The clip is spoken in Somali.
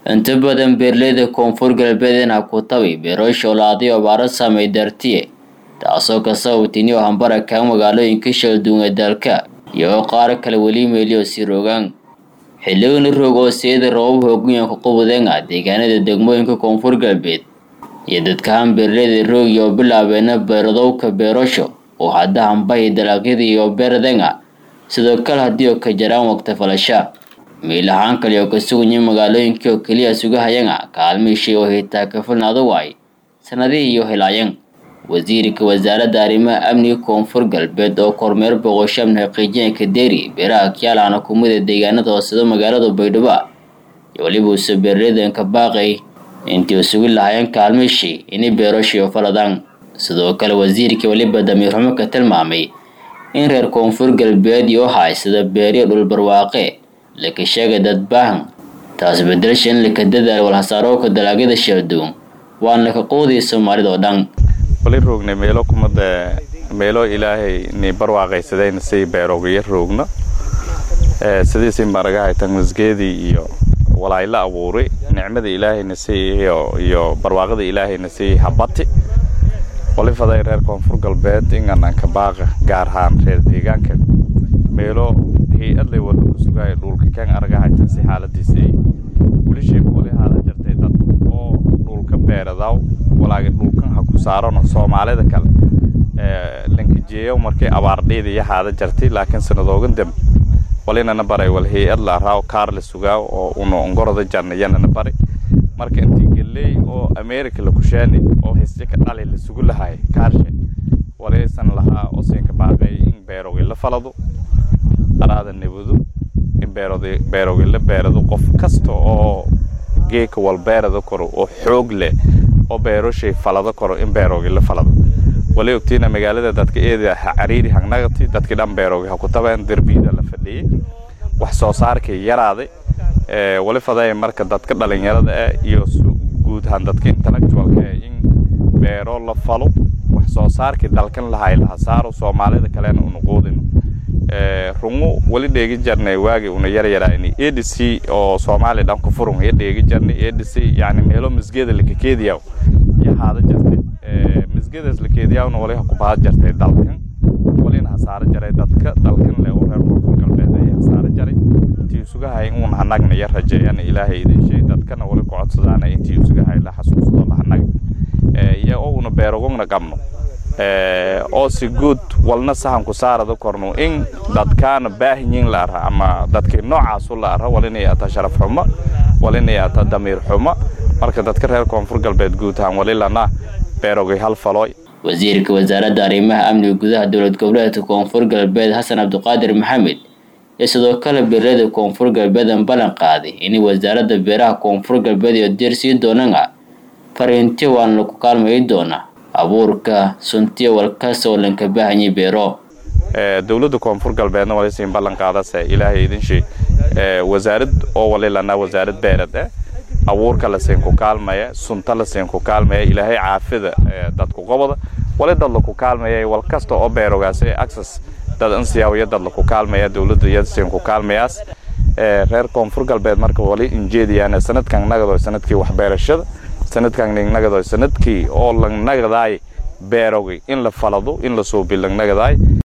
inta badan beeraleyda koonfur galbeedna ku tabi beerasho laadi abaaro saamay dartiye taasoo ka sababtay inuu hambara kaa magaalooyinka shalduunga dalka iyo qaar kale weli meeliyo sii rogaan xilligani roog oo siyada roobab hoogayanka qubudenga deegaanada degmooyinka koonfur galbeed iyo dadkahan beeraleyda roog iyo bilaabeena beeradowka beerasho oo hadda hambahi dalagyada iyo beeradenga sidoo kale haddii oo ka jaraan waqti falasha meel ahaan kale oo ka suganya magaalooyinkii oo keliya sugahayanga kaalmiishay oo hitaa ka filnaada waay sanadihii iyo helaayan wasiirka wasaaradda arrimaha amniga koonfur galbeed oo kormeer boqoshaamna xaqiijinayka deeri beeraha kyaalana kumida deegaanada hooseda magaalada baydhabo iyo weliba uuse beeraleydanka baaqay intii sugi lahaayeen kaalmiishii inay beerashiyo faladaan sidoo kale wasiirkii weliba damiirxumo ka tilmaamay in reer koonfur galbeed iyo haysada beeriyo dhulbarwaaqe laka sheegay dad baahan taas bedelasha in laka dadaal walhasaarooka dalagyada shalduun waan laka qoodaya soomaalida oo dhan wali roognay meelo kumada meelo ilaahay ni barwaaqaysadayna say beeroogayo roogno sidiisi maragahay tanmasgeedii iyo walaayla abuuray nicmada ilaahayna say iyo barwaaqada ilaahayna say habati wali faday reer koonfur galbeed ingananka baaqa gaar ahaan reer deegaanka meelo hay-adlay wada ku sugaaya dhulka kan aragahaytan si xaaladiisa ay wilisheeku wali haada jartay dad oo dhulka beeradaw walaaga dhulkan ha ku saarano soomaalida kale lankajeeyo markay abaardheyda iyo haada jartay laakiin sanadoogan dambe walinana baray wal hay-ad la araaw kaar la sugaa oo una ongoroda jarnayanana baray marka intii geley oo america la kushaani oo hisje ka dhali la sugu lahaay kaarshe walaysan lahaa oo siinka baaqay in beerogay la falado araada nabado in beerod beerogay la beerado qof kasta oo geeka wal beerada koro oo xoog leh oo beeroshay falado karo in beerogay la falado wali ogtiina magaalada dadka eeda ha cariiri hangnagati dadkii dhan beerogay ha ku tabeen derbiyada la fadhiyey wax soo saarkay yaraaday wali faday marka dadka dhalinyarada ah iyo guud ahaan dadka intellectualka ah in beero la falo wax soo saarkii dalkan lahay laha saaro soomaalida kalena una quudino rungu wali dheegi jarnay waagi una yar yaraani adc oo soomaaliya dhan ku furun ya dheegi jarnay adc yani meelo misgeeda lakakeediyaw ya haada jartay misgeedaas lakeediyawna wali ha ku baad jartay dalkan walina hasaaro jaray dadka dalkan le oo reer koonfur galbeed ay hasaaro jaray intii isugahay uun hanagna ya rajeeyana ilaahay idin shay dadkana wali ku codsadaana intii isugahay la xasuusto la hanag iyo oo una beerogogna qabno oo si guud walna sahanku saarada korno in dadkaana baahinyin la ara ama dadkii noocaasu la ara walinay ata sharaf xumo walinay ata damiir xumo marka dadka reer koonfur galbeed guud ahaan wali lana beerogay hal falooy wasiirka wasaaradda arrimaha amniga gudaha dowlad goboleedka koonfur galbeed xasan cabdiqaadir maxamed iyo sidoo kale beeraleyda koonfur galbeedan ballan qaaday inay wasaaradda beeraha koonfur galbeed iyo diir sii doonana fariinti waan lagu kaalmayi doonaa abuurka suntiya walkasta oo lanka baahanyay beero dowladda koonfur galbeedna wali siin ballan qaadase ilaahay idin shay wasaarad oo wali lanaa wasaarad beerad eh abuurka la siin ku kaalmaya sunta la siin ku kaalmaya ilaahay caafida dadku qobada wali dad laku kaalmaya wal kasta oo beerogaas ee access dad ansiyaawiya dad laku kaalmaya dowladda iyada siin ku kaalmayaas reer koonfur galbeed marka wali injeediyaan sanadkan nagado sanadkii waxbeerashada sanadkan ningnagado sanadkii oo langnagadaay beerogay in la falado in la suubi langnagadaay